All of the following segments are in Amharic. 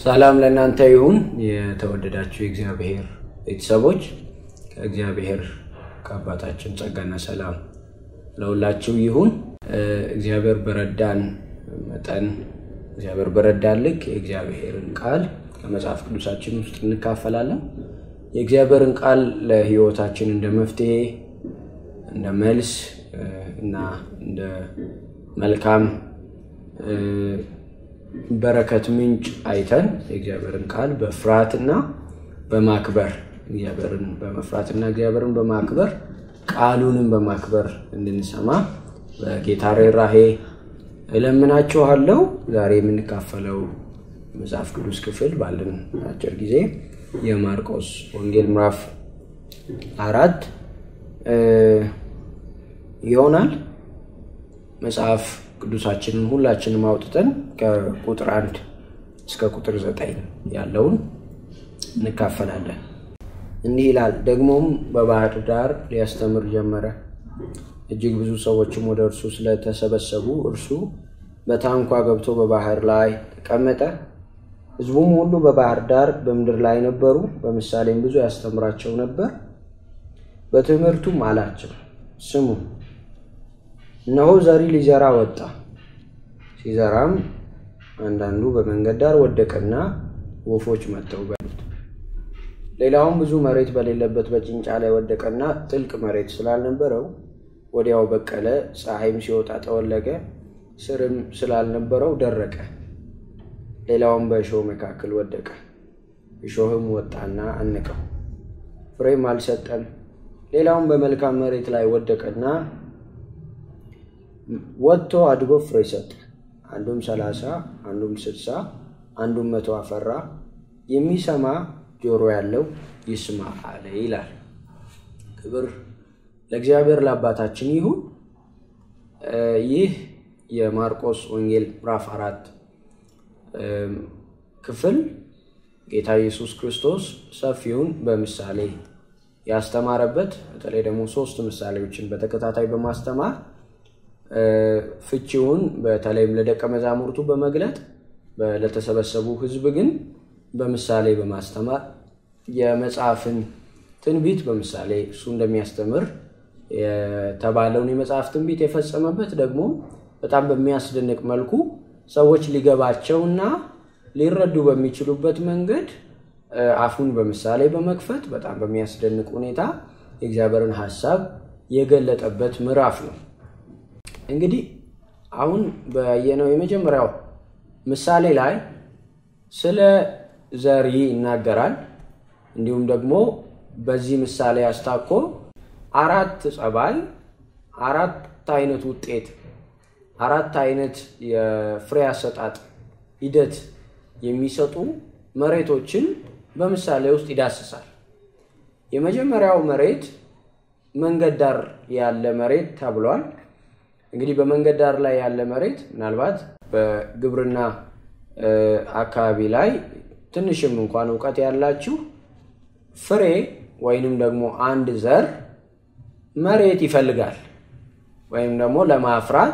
ሰላም ለእናንተ ይሁን። የተወደዳችሁ የእግዚአብሔር ቤተሰቦች ከእግዚአብሔር ከአባታችን ጸጋና ሰላም ለሁላችሁ ይሁን። እግዚአብሔር በረዳን መጠን እግዚአብሔር በረዳን ልክ የእግዚአብሔርን ቃል ከመጽሐፍ ቅዱሳችን ውስጥ እንካፈላለን። የእግዚአብሔርን ቃል ለሕይወታችን እንደ መፍትሄ፣ እንደ መልስ እና እንደ መልካም በረከት ምንጭ አይተን የእግዚአብሔርን ቃል በፍርሃትና በማክበር እግዚአብሔርን በመፍራትና እግዚአብሔርን በማክበር ቃሉንም በማክበር እንድንሰማ በጌታ ርኅራኄ እለምናችኋለሁ። ዛሬ የምንካፈለው መጽሐፍ ቅዱስ ክፍል ባለን አጭር ጊዜ የማርቆስ ወንጌል ምዕራፍ አራት ይሆናል። መጽሐፍ ቅዱሳችንን ሁላችንም አውጥተን ከቁጥር አንድ እስከ ቁጥር ዘጠኝ ያለውን እንካፈላለን። እንዲህ ይላል። ደግሞም በባህር ዳር ሊያስተምር ጀመረ። እጅግ ብዙ ሰዎችም ወደ እርሱ ስለተሰበሰቡ እርሱ በታንኳ ገብቶ በባህር ላይ ተቀመጠ። ሕዝቡም ሁሉ በባህር ዳር በምድር ላይ ነበሩ። በምሳሌም ብዙ ያስተምራቸው ነበር። በትምህርቱም አላቸው፣ ስሙ እነሆ ዘሪ ሊዘራ ወጣ። ሲዘራም አንዳንዱ በመንገድ ዳር ወደቀና ወፎች መጥተው በሉት። ሌላውም ብዙ መሬት በሌለበት በጭንጫ ላይ ወደቀና ጥልቅ መሬት ስላልነበረው ወዲያው በቀለ። ፀሐይም ሲወጣ ጠወለገ፣ ስርም ስላልነበረው ደረቀ። ሌላውም በእሾህ መካከል ወደቀ፣ እሾህም ወጣና አነቀው፣ ፍሬም አልሰጠም። ሌላውም በመልካም መሬት ላይ ወደቀና ወጥቶ አድጎ ፍሬ ሰጠ። አንዱም ሰላሳ አንዱም ስልሳ አንዱም መቶ አፈራ። የሚሰማ ጆሮ ያለው ይስማ አለ ይላል። ክብር ለእግዚአብሔር ለአባታችን ይሁን። ይህ የማርቆስ ወንጌል ምዕራፍ አራት ክፍል ጌታ ኢየሱስ ክርስቶስ ሰፊውን በምሳሌ ያስተማረበት በተለይ ደግሞ ሶስት ምሳሌዎችን በተከታታይ በማስተማር ፍቺውን በተለይም ለደቀ መዛሙርቱ በመግለጥ ለተሰበሰቡ ሕዝብ ግን በምሳሌ በማስተማር የመጽሐፍን ትንቢት በምሳሌ እሱ እንደሚያስተምር የተባለውን የመጽሐፍ ትንቢት የፈጸመበት ደግሞ በጣም በሚያስደንቅ መልኩ ሰዎች ሊገባቸውና ሊረዱ በሚችሉበት መንገድ አፉን በምሳሌ በመክፈት በጣም በሚያስደንቅ ሁኔታ የእግዚአብሔርን ሐሳብ የገለጠበት ምዕራፍ ነው። እንግዲህ አሁን በየነው የመጀመሪያው ምሳሌ ላይ ስለ ዘሪ ይናገራል። እንዲሁም ደግሞ በዚህ ምሳሌ አስታኮ አራት ጸባይ፣ አራት አይነት ውጤት፣ አራት አይነት የፍሬ አሰጣጥ ሂደት የሚሰጡ መሬቶችን በምሳሌ ውስጥ ይዳስሳል። የመጀመሪያው መሬት መንገድ ዳር ያለ መሬት ተብሏል። እንግዲህ በመንገድ ዳር ላይ ያለ መሬት ምናልባት በግብርና አካባቢ ላይ ትንሽም እንኳን እውቀት ያላችሁ ፍሬ ወይንም ደግሞ አንድ ዘር መሬት ይፈልጋል። ወይም ደግሞ ለማፍራት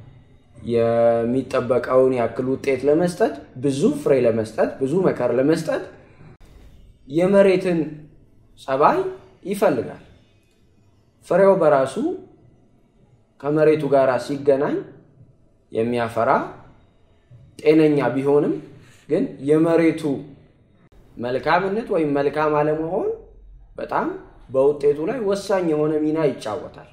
የሚጠበቀውን ያክል ውጤት ለመስጠት ብዙ ፍሬ ለመስጠት ብዙ መከር ለመስጠት የመሬትን ጸባይ ይፈልጋል። ፍሬው በራሱ ከመሬቱ ጋር ሲገናኝ የሚያፈራ ጤነኛ ቢሆንም ግን የመሬቱ መልካምነት ወይም መልካም አለመሆን በጣም በውጤቱ ላይ ወሳኝ የሆነ ሚና ይጫወታል።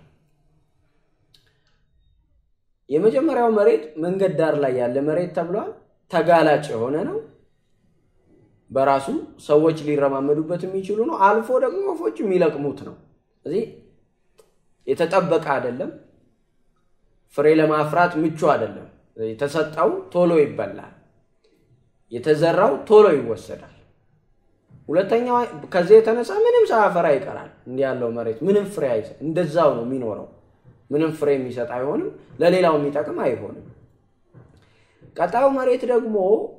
የመጀመሪያው መሬት መንገድ ዳር ላይ ያለ መሬት ተብሏል። ተጋላጭ የሆነ ነው። በራሱ ሰዎች ሊረማመዱበት የሚችሉ ነው። አልፎ ደግሞ ወፎች የሚለቅሙት ነው። እዚህ የተጠበቀ አይደለም። ፍሬ ለማፍራት ምቹ አይደለም። የተሰጠው ቶሎ ይበላል፣ የተዘራው ቶሎ ይወሰዳል። ሁለተኛው ከዚህ የተነሳ ምንም ሳያፈራ ይቀራል። እንዲህ ያለው መሬት ምንም ፍሬ አይሰ እንደዛው ነው የሚኖረው። ምንም ፍሬ የሚሰጥ አይሆንም፣ ለሌላው የሚጠቅም አይሆንም። ቀጣዩ መሬት ደግሞ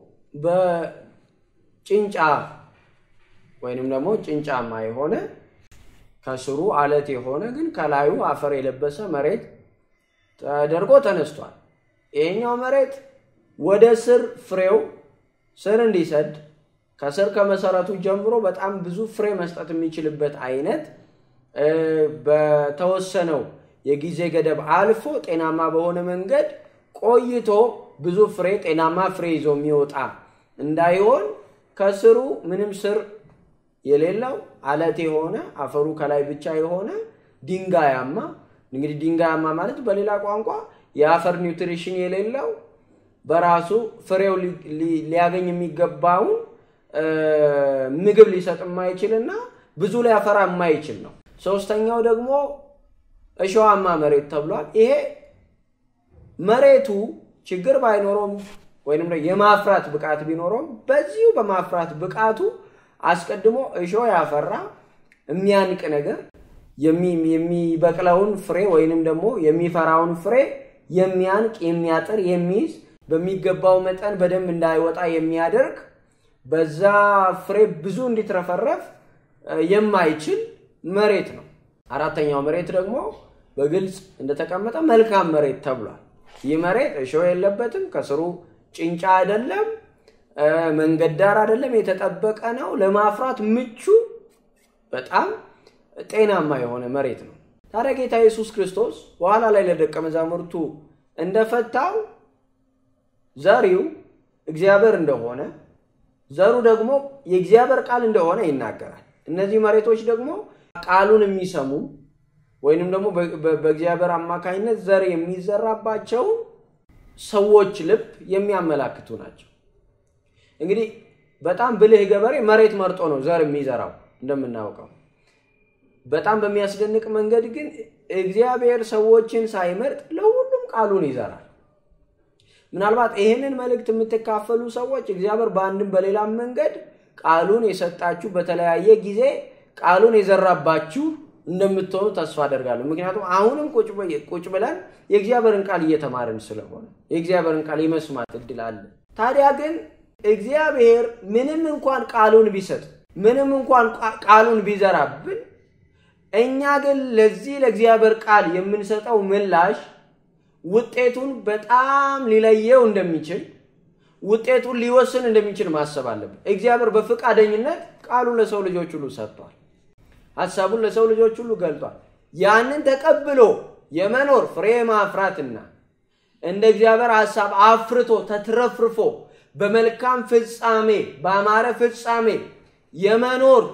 በጭንጫ ወይንም ደግሞ ጭንጫማ የሆነ ከስሩ አለት የሆነ ግን ከላዩ አፈር የለበሰ መሬት ተደርጎ ተነስቷል። ይሄኛው መሬት ወደ ስር ፍሬው ስር እንዲሰድ ከስር ከመሰረቱ ጀምሮ በጣም ብዙ ፍሬ መስጠት የሚችልበት አይነት በተወሰነው የጊዜ ገደብ አልፎ ጤናማ በሆነ መንገድ ቆይቶ ብዙ ፍሬ ጤናማ ፍሬ ይዞ የሚወጣ እንዳይሆን ከስሩ ምንም ስር የሌለው አለት የሆነ አፈሩ ከላይ ብቻ የሆነ ድንጋያማ እንግዲህ ድንጋያማ ማለት በሌላ ቋንቋ የአፈር ኒውትሪሽን የሌለው በራሱ ፍሬው ሊያገኝ የሚገባውን ምግብ ሊሰጥ የማይችል እና ብዙ ሊያፈራ የማይችል ነው። ሶስተኛው ደግሞ እሸዋማ መሬት ተብሏል። ይሄ መሬቱ ችግር ባይኖረውም ወይም የማፍራት ብቃት ቢኖረውም በዚሁ በማፍራት ብቃቱ አስቀድሞ እሾህ ያፈራ የሚያንቅ ነገር የሚበቅለውን ፍሬ ወይንም ደግሞ የሚፈራውን ፍሬ የሚያንቅ የሚያጥር የሚይዝ በሚገባው መጠን በደንብ እንዳይወጣ የሚያደርግ በዛ ፍሬ ብዙ እንዲትረፈረፍ የማይችል መሬት ነው። አራተኛው መሬት ደግሞ በግልጽ እንደተቀመጠ መልካም መሬት ተብሏል። ይህ መሬት እሾህ የለበትም፣ ከስሩ ጭንጫ አይደለም፣ መንገድ ዳር አይደለም፣ የተጠበቀ ነው። ለማፍራት ምቹ በጣም ጤናማ የሆነ መሬት ነው። ታዲያ ጌታ ኢየሱስ ክርስቶስ በኋላ ላይ ለደቀ መዛሙርቱ እንደፈታው ዘሪው እግዚአብሔር እንደሆነ ዘሩ ደግሞ የእግዚአብሔር ቃል እንደሆነ ይናገራል። እነዚህ መሬቶች ደግሞ ቃሉን የሚሰሙ ወይንም ደግሞ በእግዚአብሔር አማካኝነት ዘር የሚዘራባቸው ሰዎች ልብ የሚያመላክቱ ናቸው። እንግዲህ በጣም ብልህ ገበሬ መሬት መርጦ ነው ዘር የሚዘራው እንደምናውቀው። በጣም በሚያስደንቅ መንገድ ግን እግዚአብሔር ሰዎችን ሳይመርጥ ለሁሉም ቃሉን ይዘራል። ምናልባት ይህንን መልእክት የምትካፈሉ ሰዎች እግዚአብሔር በአንድም በሌላም መንገድ ቃሉን የሰጣችሁ በተለያየ ጊዜ ቃሉን የዘራባችሁ እንደምትሆኑ ተስፋ አደርጋለሁ። ምክንያቱም አሁንም ቁጭ ብለን የእግዚአብሔርን ቃል እየተማርን ስለሆነ የእግዚአብሔርን ቃል የመስማት እድል አለ። ታዲያ ግን እግዚአብሔር ምንም እንኳን ቃሉን ቢሰጥ ምንም እንኳን ቃሉን ቢዘራብን እኛ ግን ለዚህ ለእግዚአብሔር ቃል የምንሰጠው ምላሽ ውጤቱን በጣም ሊለየው እንደሚችል ውጤቱን ሊወስን እንደሚችል ማሰብ አለብን። እግዚአብሔር በፈቃደኝነት ቃሉን ለሰው ልጆች ሁሉ ሰጥቷል። ሀሳቡን ለሰው ልጆች ሁሉ ገልጧል። ያንን ተቀብሎ የመኖር ፍሬ ማፍራትና እንደ እግዚአብሔር ሀሳብ አፍርቶ ተትረፍርፎ በመልካም ፍጻሜ በአማረ ፍጻሜ የመኖር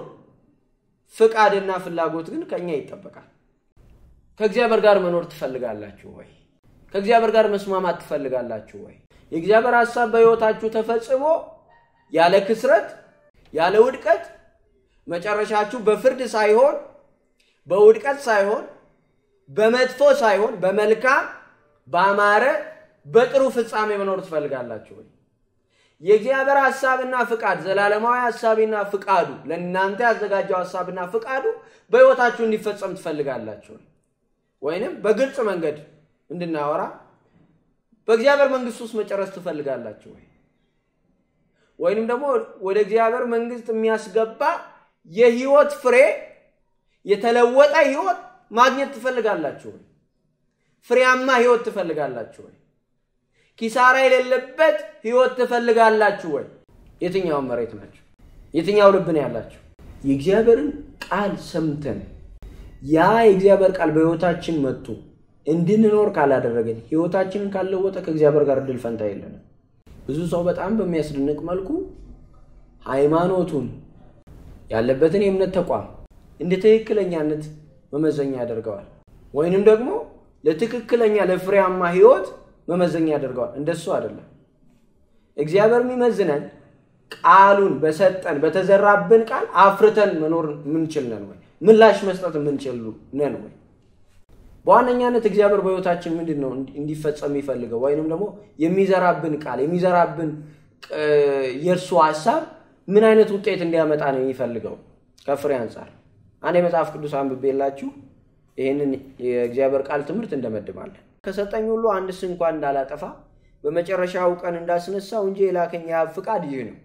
ፍቃድና ፍላጎት ግን ከኛ ይጠበቃል። ከእግዚአብሔር ጋር መኖር ትፈልጋላችሁ ወይ? ከእግዚአብሔር ጋር መስማማት ትፈልጋላችሁ ወይ? የእግዚአብሔር ሀሳብ በሕይወታችሁ ተፈጽሞ ያለ ክስረት ያለ ውድቀት መጨረሻችሁ በፍርድ ሳይሆን በውድቀት ሳይሆን በመጥፎ ሳይሆን በመልካም በአማረ በጥሩ ፍጻሜ መኖር ትፈልጋላችሁ ወይ? የእግዚአብሔር ሀሳብና ፍቃድ ዘላለማዊ ሀሳቢና ፍቃዱ ለእናንተ ያዘጋጀው ሀሳብና ፍቃዱ በሕይወታችሁ እንዲፈጸም ትፈልጋላችሁ ወይንም በግልጽ መንገድ እንድናወራ በእግዚአብሔር መንግስት ውስጥ መጨረስ ትፈልጋላችሁ ወይ? ወይንም ደግሞ ወደ እግዚአብሔር መንግስት የሚያስገባ የህይወት ፍሬ የተለወጠ ህይወት ማግኘት ትፈልጋላችሁ ወይ? ፍሬያማ ህይወት ትፈልጋላችሁ ወይ? ኪሳራ የሌለበት ህይወት ትፈልጋላችሁ ወይ? የትኛውን መሬት ናቸው? የትኛው ልብ ነው ያላችሁ? የእግዚአብሔርን ቃል ሰምተን ያ የእግዚአብሔር ቃል በህይወታችን መጥቶ እንድንኖር ካላደረገን ህይወታችንን ካልለወጠ ከእግዚአብሔር ጋር እድል ፈንታ የለንም። ብዙ ሰው በጣም በሚያስደንቅ መልኩ ሃይማኖቱን ያለበትን የእምነት ተቋም እንደ ትክክለኛነት መመዘኛ ያደርገዋል፣ ወይንም ደግሞ ለትክክለኛ ለፍሬያማ ህይወት መመዘኛ ያደርገዋል። እንደሱ አይደለም። እግዚአብሔር የሚመዝነን ቃሉን በሰጠን በተዘራብን ቃል አፍርተን መኖር ምንችል ነን ወይ? ምላሽ መስጠት የምንችል ነን ወይ? በዋነኛነት እግዚአብሔር በህይወታችን ምንድን ነው እንዲፈጸም የሚፈልገው ወይንም ደግሞ የሚዘራብን ቃል የሚዘራብን የእርሱ ሀሳብ ምን አይነት ውጤት እንዲያመጣ ነው የሚፈልገው? ከፍሬ አንጻር አንድ የመጽሐፍ ቅዱስ አንብቤላችሁ ይህንን የእግዚአብሔር ቃል ትምህርት እንደመድባለን። ከሰጠኝ ሁሉ አንድስ እንኳን እንዳላጠፋ በመጨረሻው ቀን እንዳስነሳው እንጂ የላከኝ የአብ ፍቃድ ይህ ነው።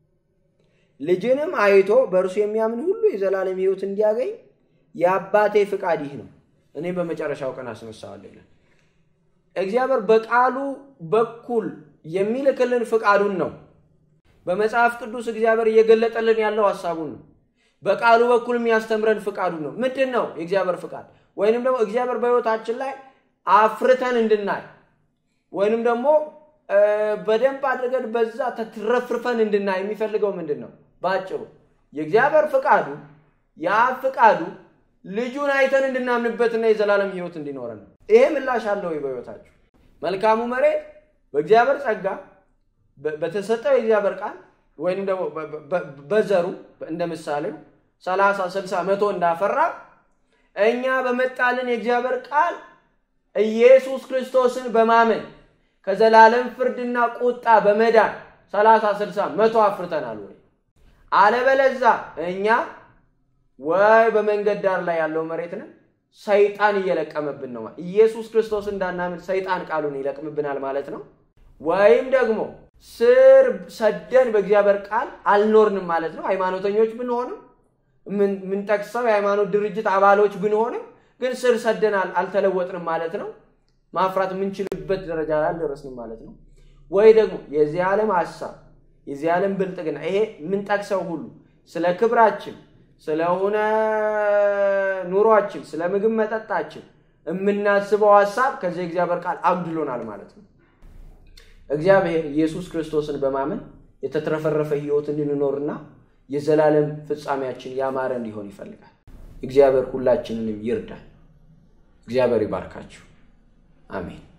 ልጅንም አይቶ በእርሱ የሚያምን ሁሉ የዘላለም ህይወት እንዲያገኝ የአባቴ ፍቃድ ይህ ነው እኔ በመጨረሻው ቀን አስነሳዋለሁ ይላል። እግዚአብሔር በቃሉ በኩል የሚልክልን ፍቃዱን ነው። በመጽሐፍ ቅዱስ እግዚአብሔር እየገለጠልን ያለው ሀሳቡን ነው። በቃሉ በኩል የሚያስተምረን ፍቃዱ ነው። ምንድን ነው የእግዚአብሔር ፍቃድ? ወይንም ደግሞ እግዚአብሔር በሕይወታችን ላይ አፍርተን እንድናይ ወይንም ደግሞ በደንብ አድርገን በዛ ተትረፍርፈን እንድናይ የሚፈልገው ምንድን ነው? በአጭሩ የእግዚአብሔር ፍቃዱ የአብ ፍቃዱ ልጁን አይተን እንድናምንበትና የዘላለም ሕይወት እንዲኖረን ነው። ይሄ ምላሽ አለ ወይ በሕይወታችሁ? መልካሙ መሬት በእግዚአብሔር ጸጋ በተሰጠው የእግዚአብሔር ቃል ወይንም ደግሞ በዘሩ እንደ ምሳሌው ሰላሳ ስልሳ መቶ እንዳፈራ እኛ በመጣልን የእግዚአብሔር ቃል ኢየሱስ ክርስቶስን በማመን ከዘላለም ፍርድና ቁጣ በመዳን ሰላሳ ስልሳ መቶ አፍርተናል ወይ? አለበለዛ እኛ ወይ በመንገድ ዳር ላይ ያለው መሬት ነን፣ ሰይጣን እየለቀመብን ነው። ኢየሱስ ክርስቶስ እንዳናምን ሰይጣን ቃሉን ይለቅምብናል ማለት ነው። ወይም ደግሞ ስር ሰደን በእግዚአብሔር ቃል አልኖርንም ማለት ነው። ሃይማኖተኞች ብንሆንም የምንጠቅሰው የሃይማኖት ድርጅት አባሎች ብንሆንም ግን ስር ሰደን አልተለወጥንም ማለት ነው። ማፍራት የምንችልበት ደረጃ ላይ አልደረስንም ማለት ነው። ወይ ደግሞ የዚህ ዓለም ሀሳብ የዚህ ዓለም ብልጥግና ይሄ የምንጠቅሰው ሁሉ ስለ ክብራችን፣ ስለሆነ ኑሯችን፣ ስለ ምግብ መጠጣችን የምናስበው ሀሳብ ከዚህ እግዚአብሔር ቃል አጉድሎናል ማለት ነው። እግዚአብሔር ኢየሱስ ክርስቶስን በማመን የተትረፈረፈ ሕይወት እንድንኖርና የዘላለም ፍጻሜያችን ያማረ እንዲሆን ይፈልጋል። እግዚአብሔር ሁላችንንም ይርዳል። እግዚአብሔር ይባርካችሁ። አሜን።